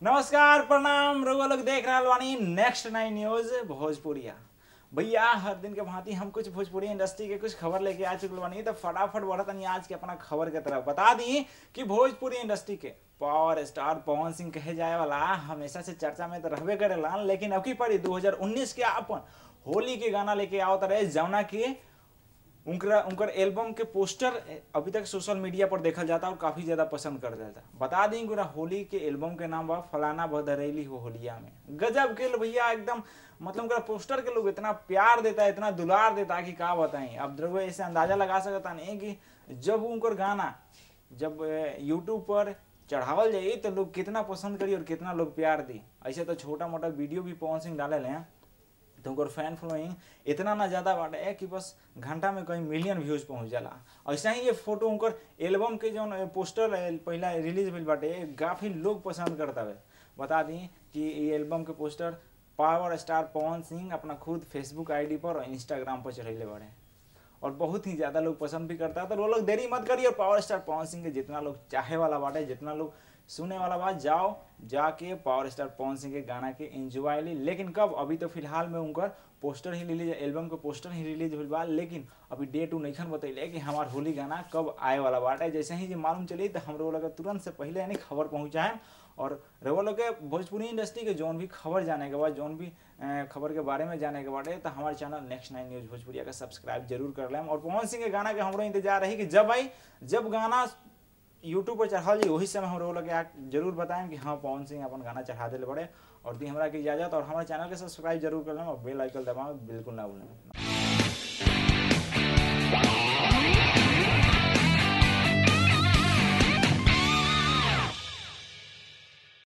नमस्कार प्रणाम रउआ लोग देख रहल बानी नेक्स्ट नाइन न्यूज भोजपुरिया भैया हर दिन के भांति हम कुछ भोजपुरी इंडस्ट्री के कुछ खबर लेके आ चुकल बानी तो फटाफट बढ़तनी आज के अपना खबर के तरफ बता दी कि भोजपुरी इंडस्ट्री के पावर स्टार पवन सिंह कहे जाए वाला हमेशा से चर्चा में तो रहबे करेला लेकिन अब की पड़ी 2019 के अपन होली के गाना लेके आओ रहे जौना की उनका उनकर एल्बम के पोस्टर अभी तक सोशल मीडिया पर देखल जाता और काफी ज्यादा पसंद कर जाता बता दी कि होली के एल्बम के नाम बा फलाना बदरेली हो होलिया में गजब के भैया एकदम मतलब उनका पोस्टर के लोग इतना प्यार देता है इतना दुलार देता है कि का बताएं अब द्रव्य ऐसे अंदाजा लगा सकता नहीं कि जब उनकर गाना जब यूट्यूब पर चढ़ावल जाई तो लोग कितना पसंद करी और कितना लोग प्यार दी ऐसे तो छोटा मोटा वीडियो भी पवन सिंह डाले हैं तो उनकर फैन फॉलोइंग इतना ना ज़्यादा बाटे कि बस घंटा में कहीं मिलियन व्यूज पहुंच जाला ऐसा ही ये फोटो उनकर एल्बम के जो पोस्टर पहला रिलीज भइल बाटे काफ़ी लोग पसंद करता है बता दी कि ये एल्बम के poster power star Pawan Singh अपना खुद फेसबुक आईडी पर और इंस्टाग्राम पर चढ़ेले बाड़े और बहुत ही ज़्यादा लोग पसंद भी करता है तो वो लोग देरी मत करिए और पावर स्टार पवन सिंह के जितना लोग चाहे वाला बाटे जितना लोग सुने वाला बात जाओ जाके पावर स्टार पवन सिंह के गाना के एंजॉय ली लेकिन कब अभी तो फिलहाल में उनकर पोस्टर ही रिलीज एल्बम के पोस्टर ही रिलीज हुई बा लेकिन अभी डेट नईखन बतैले कि हमार होली गाना कब आए वाला बाटे जैसे ही मालूम चली तो हम लोग तुरंत से पहले यानी खबर पहुँचाएं और रउआ लोग के भोजपुरी इंडस्ट्री के जौन भी खबर जाने के बाद जौन भी खबर के बारे में जाने के बारे तो हमारे चैनल नेक्स्ट नाइन न्यूज भोजपुरिया का सब्सक्राइब जरूर कर लें और पवन सिंह के गाना के हमारो इंतजार रही कि जब आई जब गाना यूट्यूब पर चढ़ाल जी वही समय हम लोग के जरूर बताएं कि हाँ पवन सिंह अपन गाना चढ़ा दिले बड़े और दी हमारा की इजाजत और हमारे चैनल के सब्सक्राइब जरूर कर लें और बेल आइकन दबाएं बिल्कुल ना भूलें